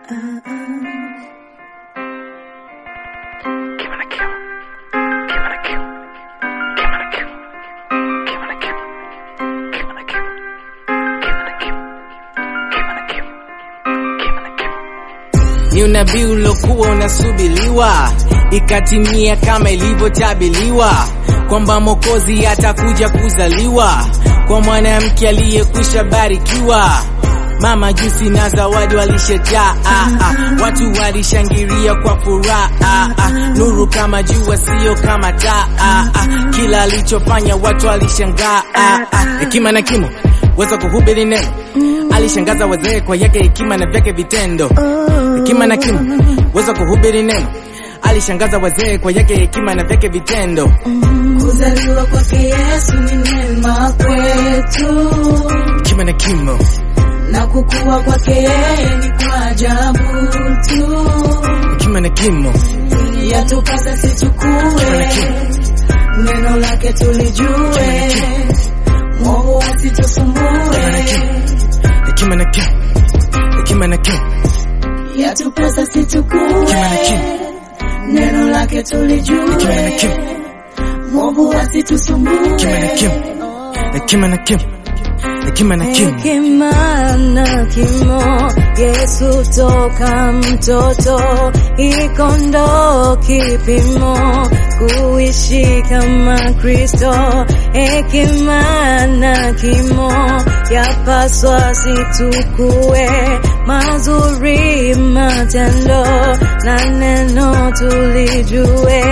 ni unabii ulokuwa unasubiliwa ikatimia kama ilivyotabiliwa kwamba Mwokozi atakuja kuzaliwa kwa mwanamke aliyekwisha barikiwa. Mama jusi na zawadi walishajaa, ah, ah. watu walishangilia kwa furaha, ah, ah. nuru kama jua, sio kama taa, ah, ah. kila alichofanya watu walishangaa, ah, ah. hekima na kimo weza kuhubiri neno, alishangaza wazee kwa yake hekima na vyake vitendo. Hekima na kimo weza kuhubiri neno, alishangaza wazee kwa yake hekima na vyake vitendo. Kuzaliwa kwake Yesu ni neema kwetu, Hekima na kimo na kukua kwake yeye ni kwa ajabu tu. hekima na kimo Yatupasa sichukue neno lake tulijue, Mungu asitusumbue. hekima na kimo hekima na kimo Yatupasa sichukue Hekima na kimo. neno lake tulijue, hekima na kimo Mungu asitusumbue. hekima na kimo hekima na kimo hekima na kimo Hekima na kimo, Yesu toka mtoto, iko ndo kipimo kuishi kama Kristo. Hekima na kimo, yapaswa situkue mazuri matendo na neno tulijue.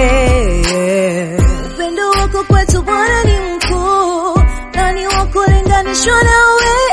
Upendo wako kwetu Bwana ni mkuu, nani wa kulinganishwa nawe?